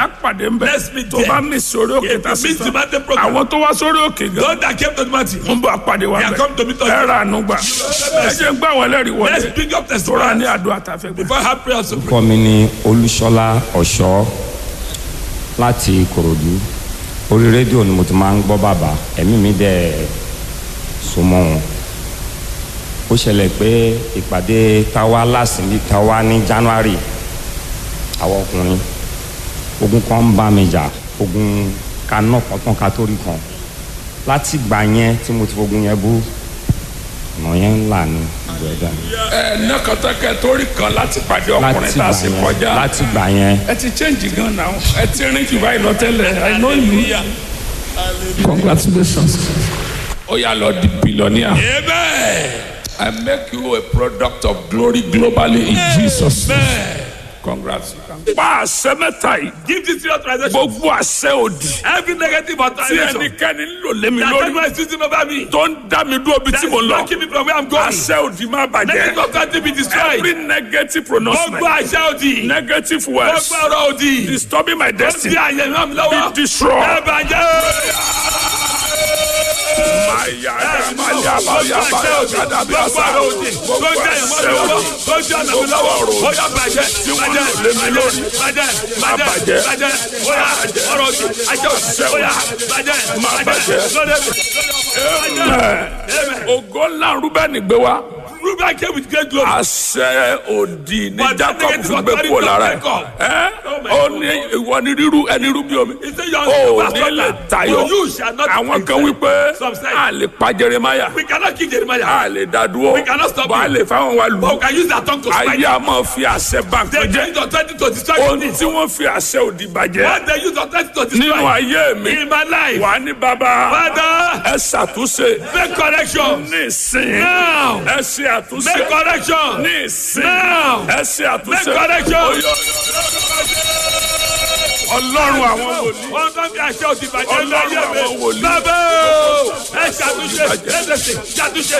á pàdé ń bẹ̀ Let's meet tó there. bá mi sórí òkè If tá a you sì miss the tán mountain program, àwọn tó wá sórí òkè gan those that came to the mountain, ń bọ̀ àpàdé wa They are come to meet bẹ̀ us. ẹ ra àánú gbà ẹ jẹ́ ń gbà wọ́n lẹ́rìí let's wọlé bring up tó ra ní testimony àdúrà tá a fẹ́ gbà. before I have prayers to pray. orúkọ mi ni olúṣọlá ọ̀ṣọ́ láti ìkòròdú orí rédíò ni mo ti máa ń gbọ́ bàbá ẹ̀mí mi dẹ̀ so mọ́ wọn ó ṣẹlẹ̀ pé ìpàdé táwa lásìmí táwa ní january àwọn ọkùnrin ogun kan ń bá mi jà ogun kaná kan tán ká tó rí kan láti gbà yẹn tí mo ti fogun yẹn bú ọ̀nà yẹn ń là ní ìjọ ẹ̀dá mi ẹ ní kọtàkẹ torí kan láti pàdé ọkùnrin láti tá a gbà sì yẹn kọjá láti gbà yẹn. ẹ ti change gan now ẹ ti rìn jù báyìí lọ tẹ́lẹ̀ i know you congratulations. ó yà lọ di billionaire. Amen. I make you a product of glory globally in Jesus name. Amen. Congrats. Pa àṣẹ mẹ́ta yìí. Give this your transaction. Gbogbo àṣẹ òdì. Every negative Tí authorization ẹnikẹ́ni ń lò lémi that lórí. everyone is using over me, Tó ń dá mi dúró bí that tí is mo lọ. blocking me from where I'm going. Àṣẹ òdì máa Negative bàjẹ́. authority be destroyed. Every negative Gbogbo pronouncement. àṣẹ òdì. Negative words. Gbogbo ọ̀rọ̀ òdì. Disturbing my Ó destiny. ti àyè náà mi Be lọ́wọ́. Ẹ destroyed. bàjẹ́. Maya Maya Maya Maya Gada bí Gbogbo àṣà. ọ̀rọ̀ òdì. Gbogbo àyè mọ́ mi lọ́wọ́. Gbogbo àná mi lọ́wọ́. Ó yá bàjẹ́. Bàjẹ́. Bàjẹ́. Bàjẹ́. Bàjẹ́. Bàjẹ́. Ó yá ọ̀rọ̀ òdì. Àṣẹ òdì. Ó yá bàjẹ́. Bàjẹ́. Lóde mi. Amen. Ògo ńlá Rúbẹ́nì gbé wá. Reuben came with great glory. àṣẹ òdì ní But jacob negative fi gbé authority kúrò of lára ẹ Jacob. ẹ Oh my ó God. ní ìwọ ní rírú ẹni rú bí omi He said, "You are ó the ní pastor lè now. tayọ But you shall not àwọn be kan wípé Some say- a lè pa jeremaya We cannot kill Jeremiah. a lè dá dúró We cannot stop bá a him. lè fáwọn wa But lù we can use their tongue to strike ayé him. a máa fi àṣẹ bá They nǹkan jẹ use authority to destroy ohun things. tí wọ́n fi àṣẹ òdì bàjẹ́ What they use authority to nínú destroy ayé mi in my life. wà ní bàbá Father, ẹ ṣàtúnṣe make correction. ní ìsìn Now. ẹ ṣe àtúnṣe Make correction. ní ìsìn Now. ẹ ṣe àtúnṣe Make correction. ọlọ́run àwọn wòlíì. Wọ́n tó ń fi àṣẹ òdì bàjẹ́ ní Ọlọ́run ayé àwọn mi. wòlíì. Bàbá o, ẹ ṣàtúnṣe, ẹ ṣàtúnṣe, ṣàtúnṣe.